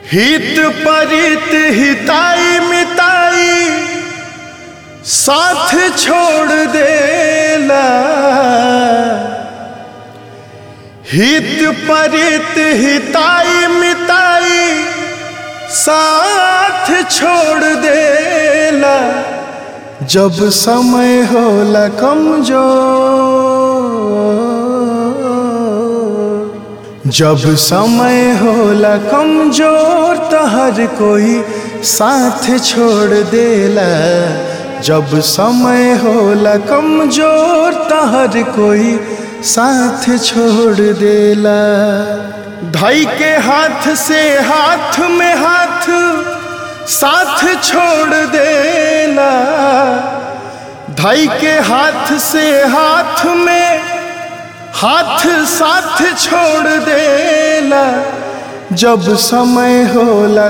हित परित हिताई मिताई साथ छोड़ देला हित परित हिताई मिताई साथ छोड़ देला जब समय होला कमजोर जब समय होला कमजोर तो हर कोई साथ छोड़ देला जब समय होला कमजोर तो हर कोई साथ छोड़ देला धाई के हाथ से हाथ में हाथ साथ छोड़ देला धाई के हाथ से हाथ में हाथ साथ छोड़ देला जब समय होला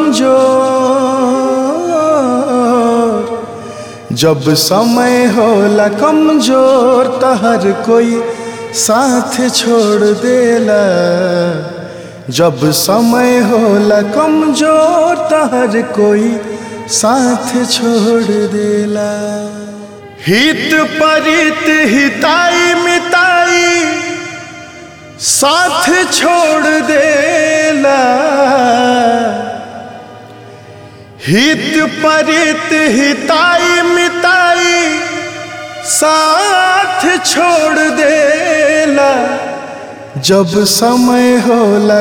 कमजोर जब समय होला कमजोर तो हर कोई साथ छोड़ देला जब समय होला कमजोर तो हर कोई साथ छोड़ देला हित परित हिताई मिताई साथ छोड़ देला हित परित हिताई मिताई साथ छोड़ देला जब समय होला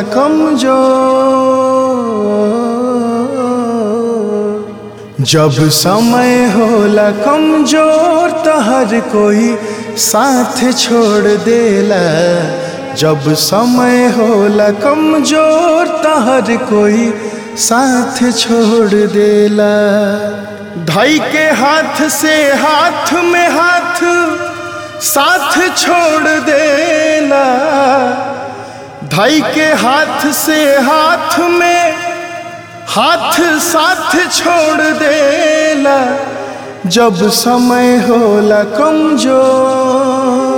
कमजोर जब समय होला कमजोर तो हर कोई साथ छोड़ देला जब समय होला कमजोर तो हर कोई साथ छोड़ देला धाई के हाथ से हाथ में हाथ साथ छोड़ देला धाई के हाथ से हाथ में हाथ साथ छोड़ देला जब समय होला कमजोर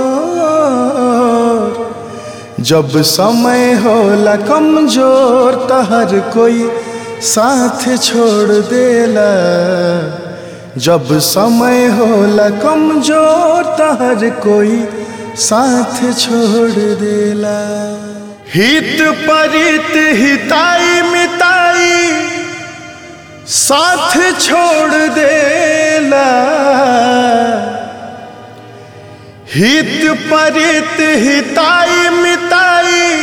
जब समय होला कमजोर तो हर कोई साथ छोड़ देला जब समय होला कमजोर तो हर कोई साथ छोड़ देला हित परित हिताई मिताई साथ छोड़ देला हित परित हिताई मिताई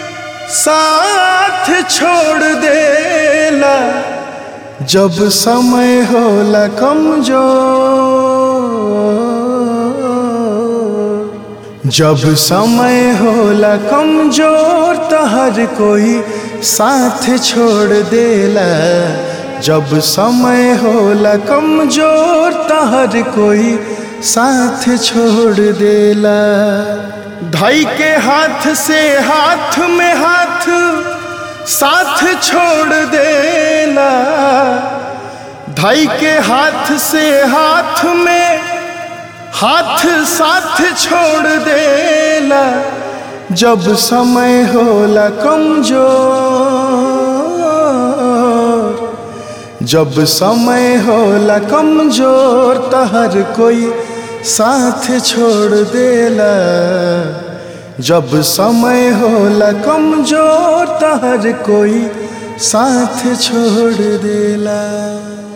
साथ छोड़ देला जब समय होला कमजोर जब समय होला कमजोर तो हर कोई साथ छोड़ देला जब समय होला कमजोर तो हर कोई साथ छोड़ देला धाई के हाथ से हाथ में हाथ साथ छोड़ देला धाई के हाथ से हाथ में हाथ साथ छोड़ देला जब समय होला कमजोर जब समय होला कमजोर तो हर कोई साथ छोड़ देला जब समय होला कमजोर तो हर कोई साथ छोड़ देला